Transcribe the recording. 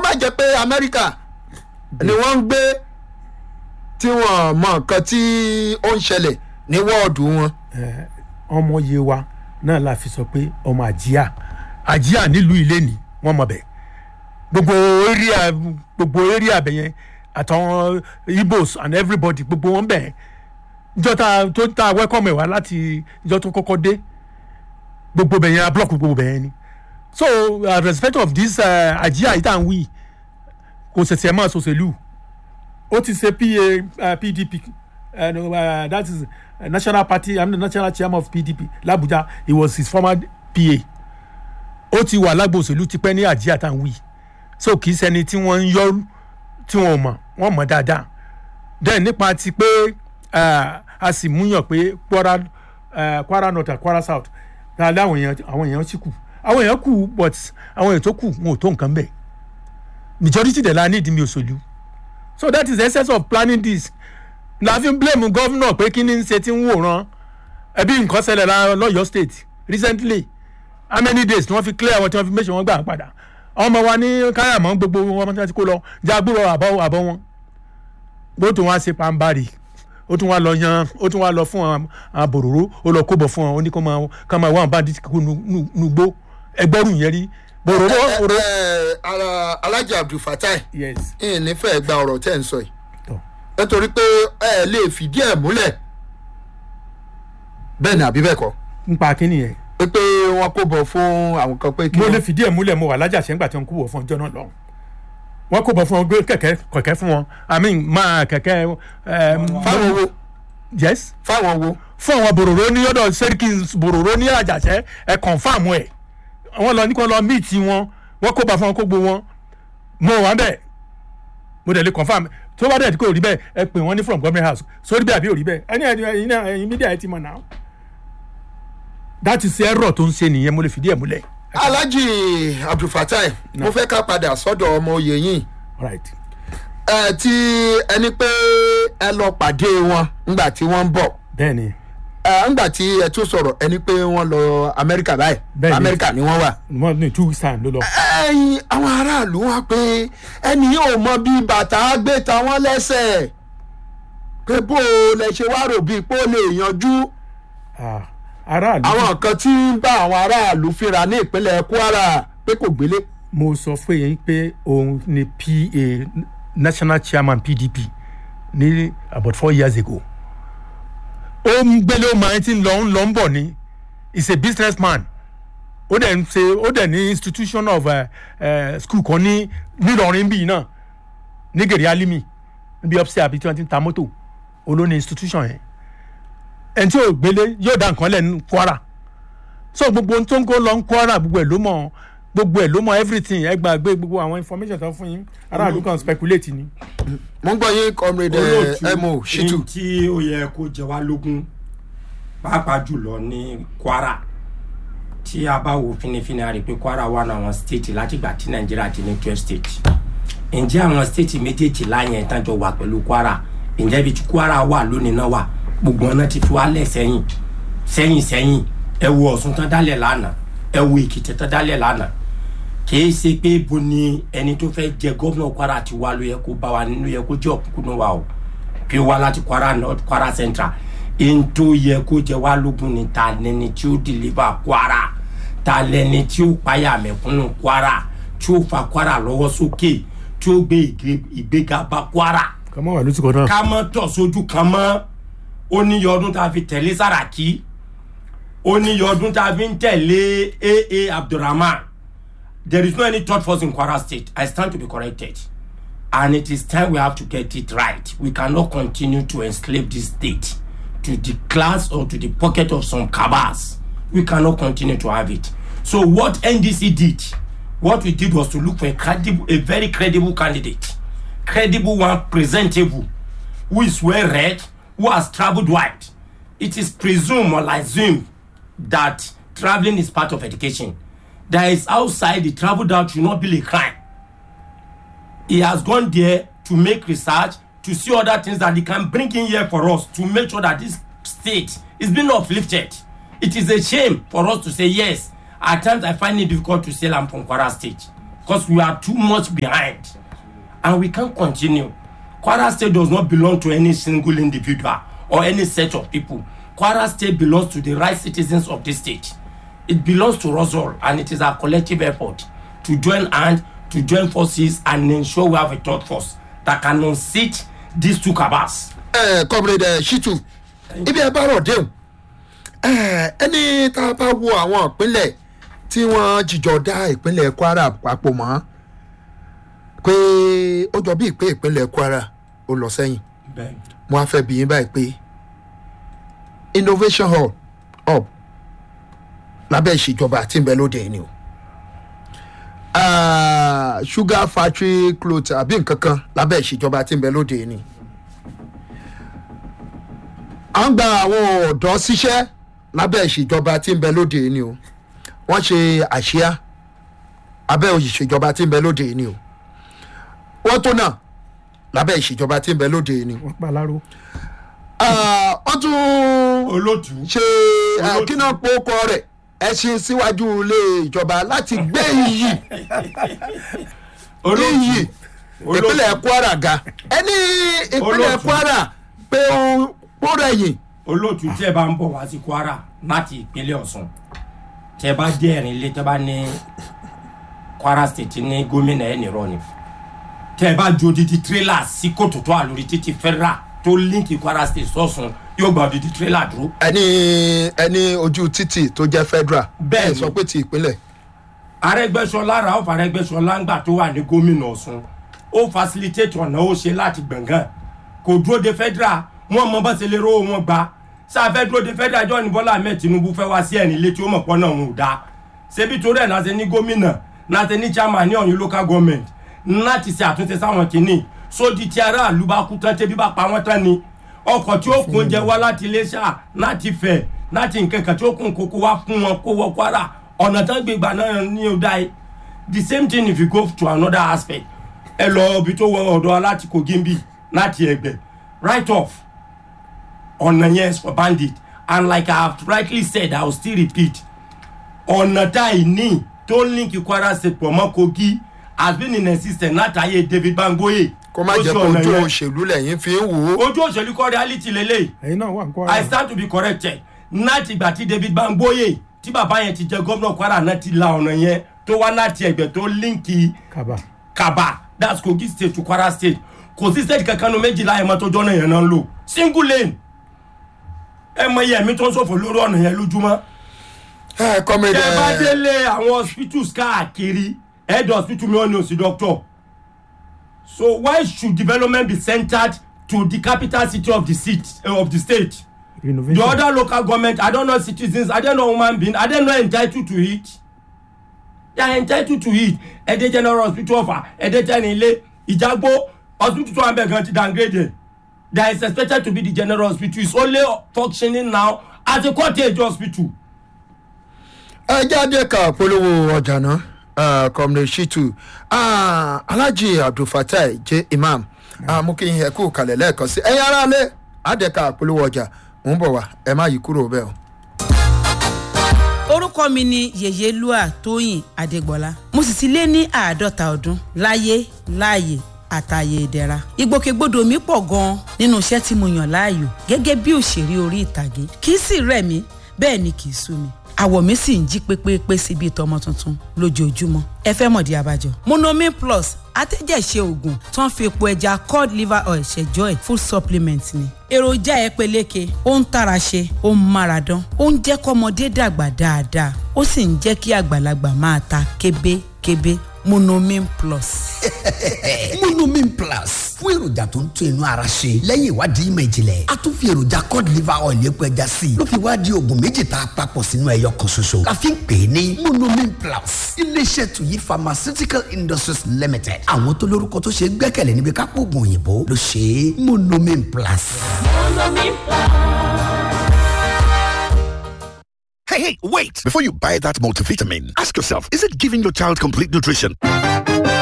má jẹ́ pé amẹ́ríkà ni wọ́n ń gbé tí wọ́n mọ nǹkan tí ó ń ṣẹlẹ̀ ní wọ́ọ̀dù wọn. Eh, ọmọ yé wa náà la fi sọ pé ọmọ àjíà àjíà nílùú ilé ni wọ́n mọ̀ bẹ́ẹ̀ gbogbo area gbogbo area bẹ̀ yẹn àtàwọn igbos and everybody gbogbo wọn bẹ̀ ìjọ ta tó ta welcome ẹ̀ wá láti ìjọ tó kọ́kọ́ dé gbogbo bẹ̀ yẹn a block gbogbo bẹ̀ yẹn ni so uh, respect of this uh, àjíà yìí tá à ń wí kò ṣẹ̀ṣẹ̀ máa ṣòṣèlú ó ti ṣe pa uh, pdp uh, no, uh, that is uh, national party i'm the national chairman of pdp labuja he was his former pa ó ti wà lágbo òṣèlú tipẹ́ ní àjíà tá à ń wí so kì í ṣẹni tí wọ́n ń yọ tí wọ́n mọ̀ wọ́n mọ̀ dáadáa then nípa ti pé uh, a sì múyàn pé kwara uh, kwara north and kwara south dáadáa àwọn èèyàn àwọn èèyàn sì kù àwọn èèyàn kù but àwọn èèyàn tó kù wọn ò tó nǹkan bẹ́ẹ̀ majority dẹ̀ la ní ìdí mi òṣèlú so that is the essence of planning this la fi ń blame governor pé kí ni ń ṣe tí ń wòran ẹbí nǹkan ṣẹlẹ̀ la lọ́yọ̀ state recently how many days tí wọ́n fi clear àwọn tí wọ́n fi méṣe wọn gbà padà ọmọ wa ní káyàmọ́ gbogbo wọn tí wọ́n ti kó lọ jágbóró àbọ̀ àbọ̀ wọn bó tún wá ṣe pàǹbarì ó tún wá lọ yan ó tún wá lọ fún àwọn àbòròró ó lọ kóbọ̀ fún wọn ó ní kó máa ká máa wá àwọn bandit kú nugbó ẹgbẹ́rún yẹn rí bòròró ẹ òró. ẹ ara alhaji abdulfatai yes ìyìn nífẹ̀ẹ́ gba ọ̀rọ̀ tẹ́ ń sọ yìí tọ́ nítorí pé ẹ lè fìdí ẹ̀ múlẹ̀ bẹ́ẹ̀ ni àbí bẹ́ẹ̀ kọ́ nípa kínní yẹn pé pé wọ́n kó bọ̀ fún àwọn kan pé kí mo lè wọ́n fìdí ẹ̀ múlẹ̀ mo wà lájàṣẹ́ ńgbà tí wọ́n kó bọ̀ fún ọjọ́ náà lọ́hùn wọ́n kó bọ̀ fún wọn gbé kẹ̀kẹ́ kẹ̀kẹ́ fún wọn i mean máa kẹ̀kẹ́ ẹ̀ fáwọn wo yes fáwọn wo fún àwọn bòròró ní ọ̀dọ̀ sẹ́ríkì bòròró ní àjàṣẹ́ ẹ̀ confam ẹ̀ wọ́n lọ ní kí wọ́n lọ meet wọn wọ́n kó bá fún wọn kó gbó wọn mo wà bẹ́ẹ̀ mo dẹ̀ lè confam tó bá dẹ̀ tí kò rí bẹ́ẹ̀ ẹ pè wọ́n ní from government house sórí bẹ́ẹ̀ àbí ò rí bẹ́ẹ̀ ẹni ẹ̀yin náà ẹ̀yin mídíà ẹ̀ ti mọ̀ náà that is error tó ń ṣe nìyẹn mo lè fìdí ẹ̀ múlẹ̀ alhaji abdulfatai mo fẹ́ ká padà sọ́dọ̀ ọmọ oyè yìí right ẹ ti ẹni pé ẹ lọ pàdé wọn ńgbà tí wọ́n ń bọ̀ bẹ́ẹ̀ ni ẹ ńgbà tí ẹ tún sọ̀rọ̀ ẹni pé wọ́n lọ amẹ́ríkà báyìí Bẹ́ẹ̀ ni. amẹ́ríkà ni wọ́n wà. wọ́n ní two weeks time ló lọ. ẹyin àwọn aráàlú wá pé ẹni yóò mọ bí bàtà gbé ta wọn lẹ́sẹ̀ pé bó o lẹ ṣe wá rò bíi pé ó lè yanjú Ah, aráàlú àwọn nǹkan tí ń bá àwọn aráàlú fínra ní ìpínlẹ̀ kwara pé kò gbélé. mo sọ fún yín pé òun ni pa national chairman pdp ní about four years ago ó ń gbélé ó máa ti ń lọ ń lọ ń bọ̀ ni is a business man ó dẹ̀ ń ṣe ó dẹ̀ ní institution of uh, uh, school kan ní nílọrin bíi náà ní gèrè alimi níbi ọ́fíìsì àbí tí wọ́n ti ń ta mọ́tò olóní institution yẹn ẹni tí ò gbélé yóò dá nǹkan lẹ̀ ní kwara so gbogbo ohun tó ń kó lọ ń kwara gbogbo ẹ̀ ló mọ̀ gbogbo ẹ̀ ló mọ̀ everything ẹ gbàgbé gbogbo àwọn information tó fún yín aráàlú kan speculate ni. mo ń gbọ́ yín comrade eh, mo shitu. ní tí ó yẹ kó jẹ wá lógún pàápàá jùlọ ní kwara tí a bá wo finifini a rí i pé kwara wà ní àwọn state látìgbà tí nàìjíríà ti ní twelve state ǹjẹ́ àwọn state méjèèjì láyẹn ìtàjọ wà pẹ̀lú kwara ǹjẹ́ ibi tí kwara wà lónìí náà wà gbogbo ọ̀nà ti fi wálẹ̀ sẹ́yìn sẹ́yìn sẹ́yìn ẹ wo ọ̀sùn tán dálẹ̀ lánàá ẹ wo èkìtì tán dálẹ̀ lánàá kìí ṣe pé bo ni ẹni tó fẹ́ jẹ gómìnà kwara ti wá ló yẹ kó bá wa nínú yẹ kó jẹ́ òkùnkùn wa o kí ó wá láti kwara north kwara central ẹni tó yẹ kó jẹ wá lógún ni ta lẹni tí ó deliver kwara ta lẹni tí ó payà mẹ̀kúnnù kwara tí ó fa kwara lọ́wọ́ sókè tí ó gbé ìgbé- ìgbéga bá kwara kọ́mọ́ wà lóṣù kan náà. ká mọ́ tọ̀ sójú kan mọ́ ó níye ọdún tá a fi tẹ̀lé sàràkí ó níye ọdún tá a fi ń tẹ̀lé aa abdulrahman there is no any third force in kwara state i stand to be corrected and it is time we have to get it right we cannot continue to enslave this state to the class or to the pocket of some cabals we cannot continue to have it so what ndc did what we did was to look for a credible a very credible candidate credible one presentable who is well read who has travelled wide it is presumed or assumed that travelling is part of education there is outside the travelled out should not be a crime he has gone there to make research to see other things that he can bring in here for us to make sure that this state is being uplifted it is a shame for us to say yes at times i find it difficult to say i'm from kwara state because we are too much behind and we can't continue kwara state does not belong to any single individual or any set of people kwara state belongs to the right citizens of this state it belongs to us all and it is our collective effort to join hand to join forces and ensure we have a third force that can unseat these two cabals. ẹ comrade shitu ibi ẹ bá rọ̀ déhùn ẹ ẹni tá a bá wo àwọn ìpínlẹ̀ tí wọ́n jìjọ dá ìpínlẹ̀ kwara papọ̀ mọ́ pé ó jọ bíi pé ìpínlẹ̀ kwara ó lọ sẹ́yìn bẹ́ẹ̀ mo á fẹ́ bí yín báyìí pé innovation hall hub lábẹ́ ìṣèjọba tí ń bẹ lóde yìí ni o Ah, sugar factory cloth àbí nǹkan kan lábẹ́ ìṣèjọba tí ń bẹ lóde yìí ni à ń gba àwọn ọ̀dọ́ síṣẹ́ lábẹ́ ìṣèjọba tí ń bẹ lóde yìí ni o wọ́n ṣe àṣìá abẹ́ ìṣèjọba tí ń bẹ lóde yìí ni o wọ́n tó náà lábẹ́ ìṣèjọba tí ń bẹ lóde yìí ni wọ́n pa láró. Ah, wọ́n tún olótú ṣe Olóòtú. kíná pokọ rẹ̀ ẹṣin síwájú ilé ìjọba láti gbé iyì iyì ìpínlẹ̀ kwara ga ẹni ìpínlẹ̀ Olóòtú. kwara pé ó ó rẹ̀yìn olóòtú tí ẹ bá ń bọ̀ wá sí kwara láti ìpínlẹ̀ ọ̀sùn tí ẹ bá dé ẹ̀rìn ilé tí ẹ bá ní kwara state ní gómìnà ẹ̀ nìrọ̀ ni tí ẹ bá ju odidi tírélà sí kòtò tó wà lórí títí federal tó líǹkì kwara state sọ̀sùn yóò gba odidi tírélà dúró ẹni ẹni ojú títì tó jẹ́ federal Bẹ́ẹ̀ni. ẹ sọ pé ti ìpínlẹ̀ arẹgbẹsọlá ralph arẹgbẹsọlá ńgbà tó wà ní gómìnà ọ̀sùn ó facilitate ọ̀nà ó ṣe láti gbọ̀ngàn kò dúró de federal wọn mọ bá ṣe lè rówó wọn gbà sáfẹ́ dúró de federal jọ ní bọ́lá ahmed tinubu fẹ́ wá sí ẹ̀rìn ilé tí ó mọ̀ pọ́n náà wọn ò dáa ṣebí torí ẹ̀ náà ṣe ní gómìnà náà ṣe ní chairman ní ọ̀yún local government láti ṣe àtúnṣe sáwọn kìíní sódì tí aráàlú bá kú tán tẹ́bí bá pa wọ́n tán ni ọkọ̀ tí ó kún oúnjẹ wá láti iléṣà láti fẹ̀ láti nǹkan kan tí ó kún kókó wá fún wọn kó wọ kwara ọ̀nà tán gbé gbà náà ní ọ̀dà yìí the same thing if you go to another aspect ẹ lọ ibi tó wọ ọ̀dọ̀ láti kogimbi láti ẹgbẹ́ right off ọ̀nà yẹn is for bandit and like i have rightly said i will still repeat ọ̀nà tá ì ní tó ń link kwara state pọ̀ mọ́ kogi has been in existence látàyè david bangoye kó má ó jẹ́ ṣe pé ọ̀nà ojú yẹn. òṣèlú lẹ́yìn fi ń wò ó ojú òṣèlú kọ́ reality lélẹ́yìí ẹ̀yin náà wà ń kọ́ i stand to be corrected láti ìgbà tí david bangboye tí bàbá yẹn ti jẹ gómìnà kwara náà ti la ọ̀nà yẹn tó wá láti ẹgbẹ́ tó líǹkì kaba. kaba that's kogi state to kwara state kò sí state kankan nu méjìlá ẹ̀ mọ́ tó jọ́nà yẹn náà ń lò single lane ẹ mọ iye ẹ̀mí tó ń ṣòfò lórí ọ̀nà yẹn lójúmọ́ ẹ comrade tẹ bá ẹ délé àwọn hospitals káàkiri head hospital mi ò ní òsì doctor so why should development be centred to the capital city of the city uh, of the state the renovation. other local government i don't know citizens i don't know human being i don't know entitled to it they are entitled to it ẹdẹ general hospital ọfà ẹdẹ tẹni ilé ìjàgbó hospital tó wà bẹ gan ti downgrade there is expected to be the general hospital is only functioning now as a cottage hospital. ẹ jáde ká polówó ọjà náà ah, comrade shitu Ah, alhaji abdulfatai j imam Ah, mú kí n yẹ kú kalẹ̀ lẹ́ẹ̀kan sí ẹ̀yin ará lé àdẹ́ka polówó ọjà mò ń bọ̀ wá ẹ má yí kúrò bẹ́ẹ̀ o. orúkọ mi ni yèyélúà tóyìn adégbọlá mo sì ti lé ní àádọ́ta ọdún láyé láàyè àtàyè ìdẹ̀ra ìgbòkègbodò mi pọ̀ gan-an nínú iṣẹ́ tí mo yàn láàyò gẹ́gẹ́ bí òṣèré orí ìtàgé kì í sì rẹ̀ mí bẹ́ẹ̀ ni kì í sú mi àwọ̀ mi sì ń jí pépépé sí bíi tọmọ tuntun lójoojúmọ́ ẹ fẹ́ mọ̀dí abájọ. monomin plus atẹ́jẹ̀ṣe oògùn tó ń fi epo ẹja cod liver oil ṣẹjọ́ ẹ̀ full supplement ni. èròjà ẹ peléke ó ń tara ṣe ó ń mára dán ó ń jẹ́ kọ́mọdé dàgbà dáadáa ó sì ń jẹ́ kí àgbàlagbà máa ta kébékébé monomin plus. monomin plus fún èròjà tó ń tún inú ara ṣe lẹ́yìn ìwádìí ìmọ̀ ìjìnlẹ̀ a tún fi èròjà cod liver oil epo ẹja sí i ló fi wá di oògùn méjì tá a papọ̀ sínú ẹyọ kan ṣoṣo la fi ń pè é ní monomin plus iléeṣẹ́ tuyi pharmaceutical industries limited àwọn tó lórúkọ tó ṣe é gbẹ́kẹ̀lé níbi kápò oògùn òyìnbó ló ṣe é monomin plus. Hey, hey, wait! Before you buy that multivitamin, ask yourself is it giving your child complete nutrition?